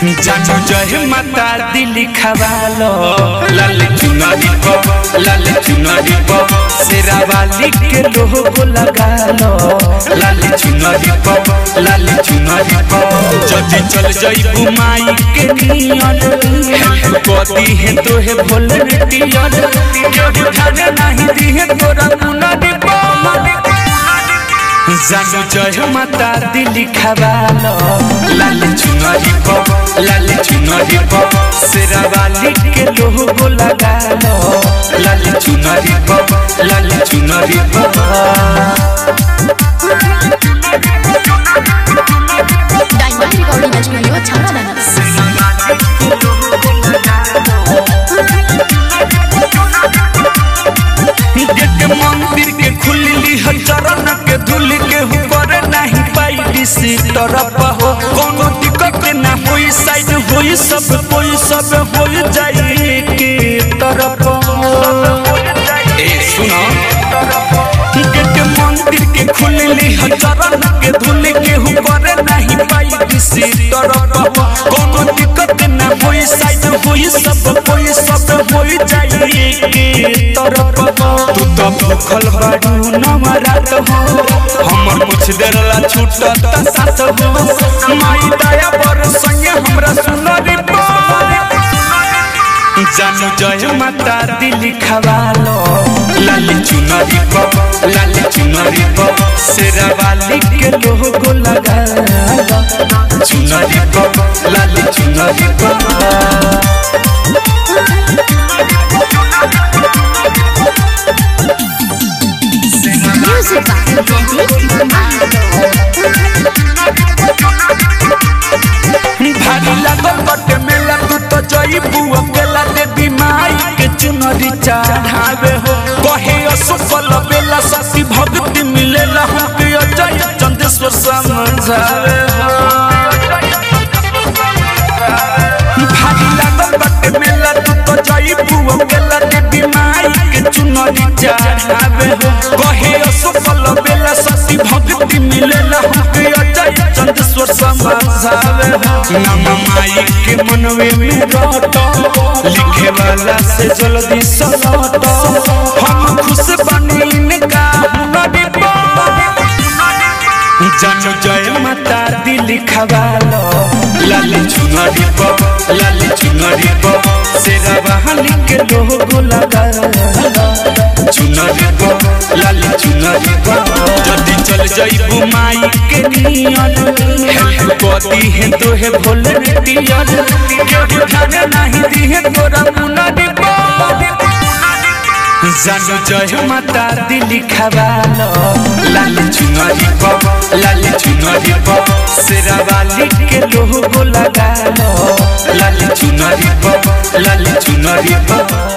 जानू जय माता दिल खवालो लाल चुनरी को लाल चुनरी को शेरा वाली के लोगो लगा लो लाल चुनरी को लाल चुनरी को जदी चल जइबू माई के नियन हेल्प कदी है तो है वॉलंटियर केहू ठाने नहीं दी है तोरा मुनरी को जानू जय माता दिल खवालो लाल चुनरी को लाल चुनरी को शेरा वाली के लोगो लगा लो लाल चुनरी को लाल चुनरी को diamond recording studio Chhawra gate मंदिर के खुलली है चरण के धुल के ऊपर नहीं पाई दिसी तरफ हो कोनो दिक्कत ना होई साइड होई सब कोई सब होई जाई के तरफ ए सुनो गेट मंदिर के खुलली है चरण के धुल के ऊपर नहीं पाई दिसी तरफ हो कोनो दिक्कत ना होई साइड होई सब कोई सब होई जाई के तरफ तू तो भूखल बाड़ू नवरात हो हमर कुछ देर ला छूटत साथ हो माई दया पर संगे हमरा सुनरी जानू जय माता दिल खवालो लाल चुनरी को लाल चुनरी को शेरा वाली के लोगो लगा लो चुनरी को लाल चुनरी को म्यूजिक भारी लागल बटे मेला तू तो जईबू अकेला देवी माई के चुनरी चढ़ावे हो कहे असफल बेला सती भक्ति मिलेला हमके अजय चंदेश्वर समझावे हो भारी लागल बटे मेला तू तो जईबू अकेला देवी माई के चुनरी चढ़ावे हो कहे असफल बेला सती भक्ति मिलेला हमके अजय चंदेश्वर समझावे हो नाम माई के मनवे में रटो लिखे वाला से जल्दी सलटो हम खुश बनी इनका हुनरी जानो जय माता दिल खवालो लाल चुनरी पो लाल चुनरी पो शेरा बहाली के लोगो लगा चुनरी पो लाल चुनरी पो जदी चल जइबू माई के नियन हेल्प कदी है तो है वॉलंटियर केहू ठाने नहीं दी है तोरा मुनरी पो जानू जय माता दिल खवालो लाल चुनरी को लाल चुनरी को शेरा वाली के लोगो लगा लो लाल चुनरी को लाल चुनरी को